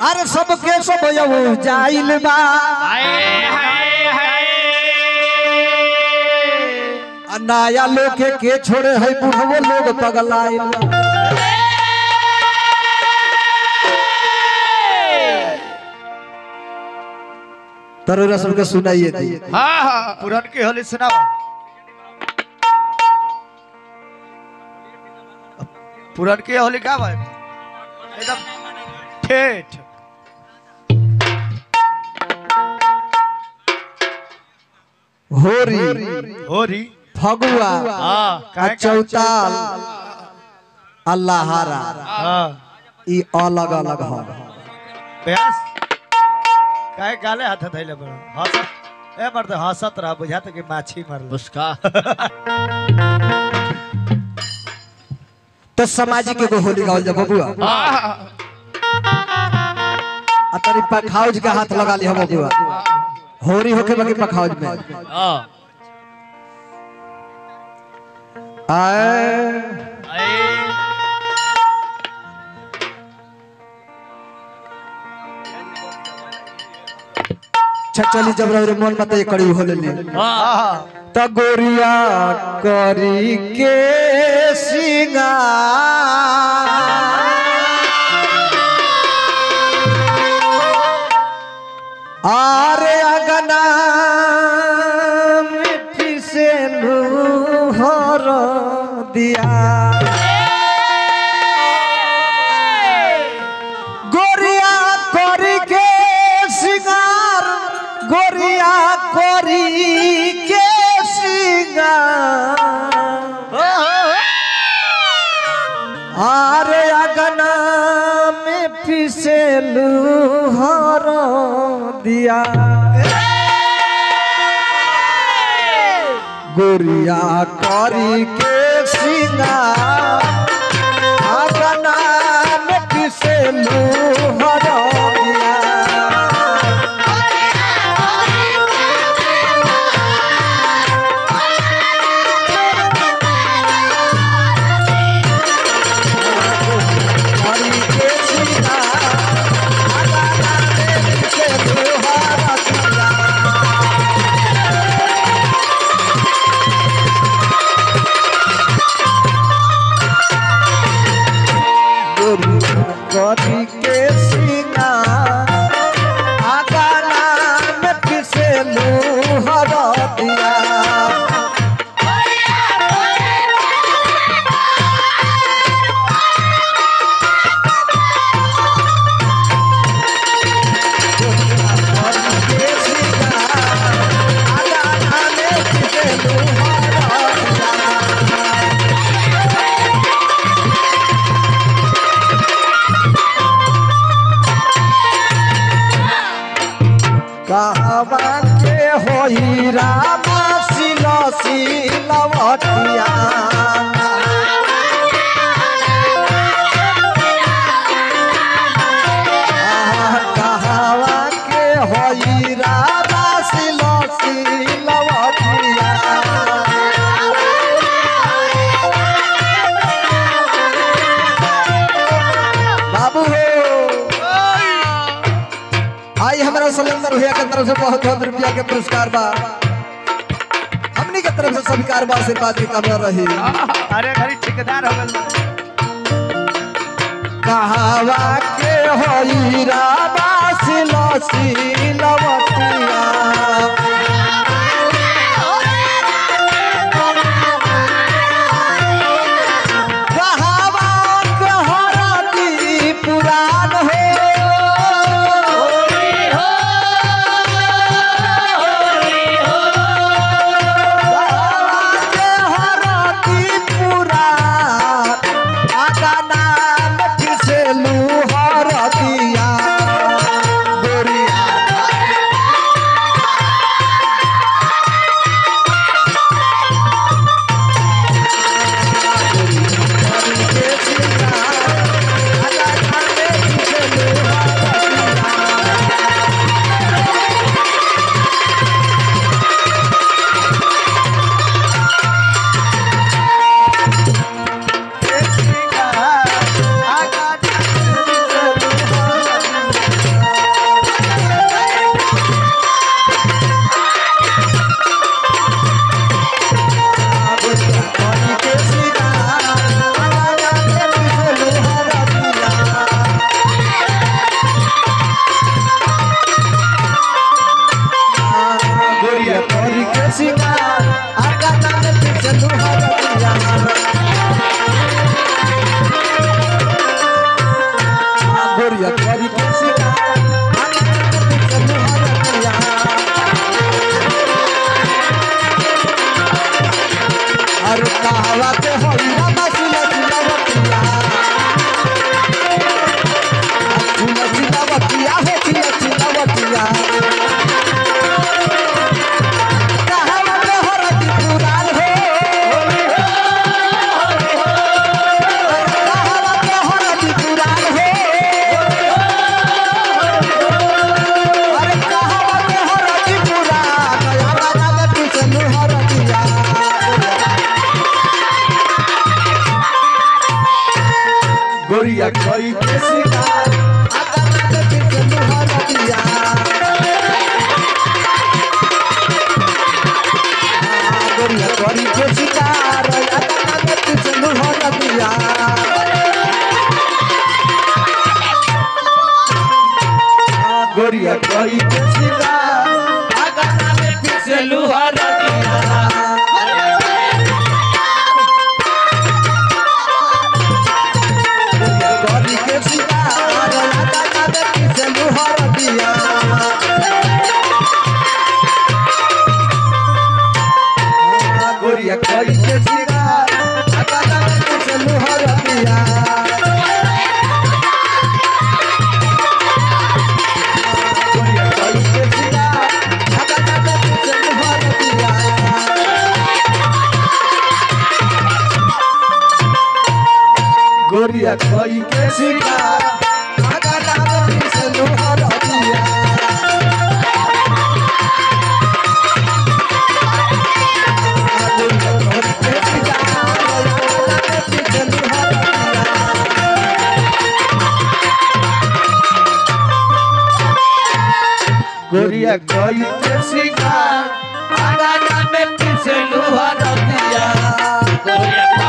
अरे सबके सब यऊ जाइल बा आ नया लोग के के छोड़े है बुढ़वो लोग पगलाइल बा। तरोरा सबके सुनाइए दी हाँ हाँ पुरान की होली सुनाओ पुरान की होली का भाई एकदम ठेठ होरी होरी फगुआ हाँ आ काहे का- चौताल अल्लाहारा हाँ ई अलग अलग ह प्यास काहे गाले हाथ धैले बड़ हंसत ए मर्द हंसत रह बुझात कि माछी मरल उसका तो सामाजिक एगो होली गावल जा बबुआ आ तनी पखाउज के हाथ लगा ली हम बबुआ होरी होके बाकी पखाउज में हाँ आए चली जब रे मन मत ये कड़ी होले ली हाँ त गोरिया करी के सिंगार आरे अगना मिठी से लूहर दिया गोरिया करी के सिंगार गोरिया करी के सिंगार आरे अगना में पिसेलू हर दिया गोरिया करी के सिंगार अगना में पिसेलू हर दिया करी के सिंगार अगना में पिसेलू हर दिया करी के सीना आगाना में किसे लूहर दिया करी के सीना आगाना में किसे लूहर दिया कहवा के होई रामा सिला सिलवटिया आह, कहवा के होई रामा सिला सिलवटिया बाबू हो आई हमारा सलेंदर भैया के तरफ से बहुत बहुत रुपया के पुरस्कार बा हमनी के तरफ से स्वीकार बा आशीर्वाद की कामना रही अरे घरी ठेकेदार हो गल कहावा के होई राबा सिला सिलवतिया कहावा के हरदी पुराण हो हर दिया गोरिया कोई के शिकार आगा में पीछे लुहर दिया गोरिया कोई के शिकार आगा में पीछे लुहर दिया गोरिया कोई के शिकार आगा में पीछे लुहर दिया गोरी के शिकार लगा लगा पीछे लुहर दिया गोरिया कोई के शिकार लगा लगा पीछे लुहर दिया गोरिया कोई के शिकार लगा लगा पीछे लुहर दिया गोरिया कोई के शिकार आगा लागे से लोहर दिया गोरिया कोई के शिकार आगा लागे से लोहर दिया गोरिया कोई के शिकार आगा लागे से लोहर दिया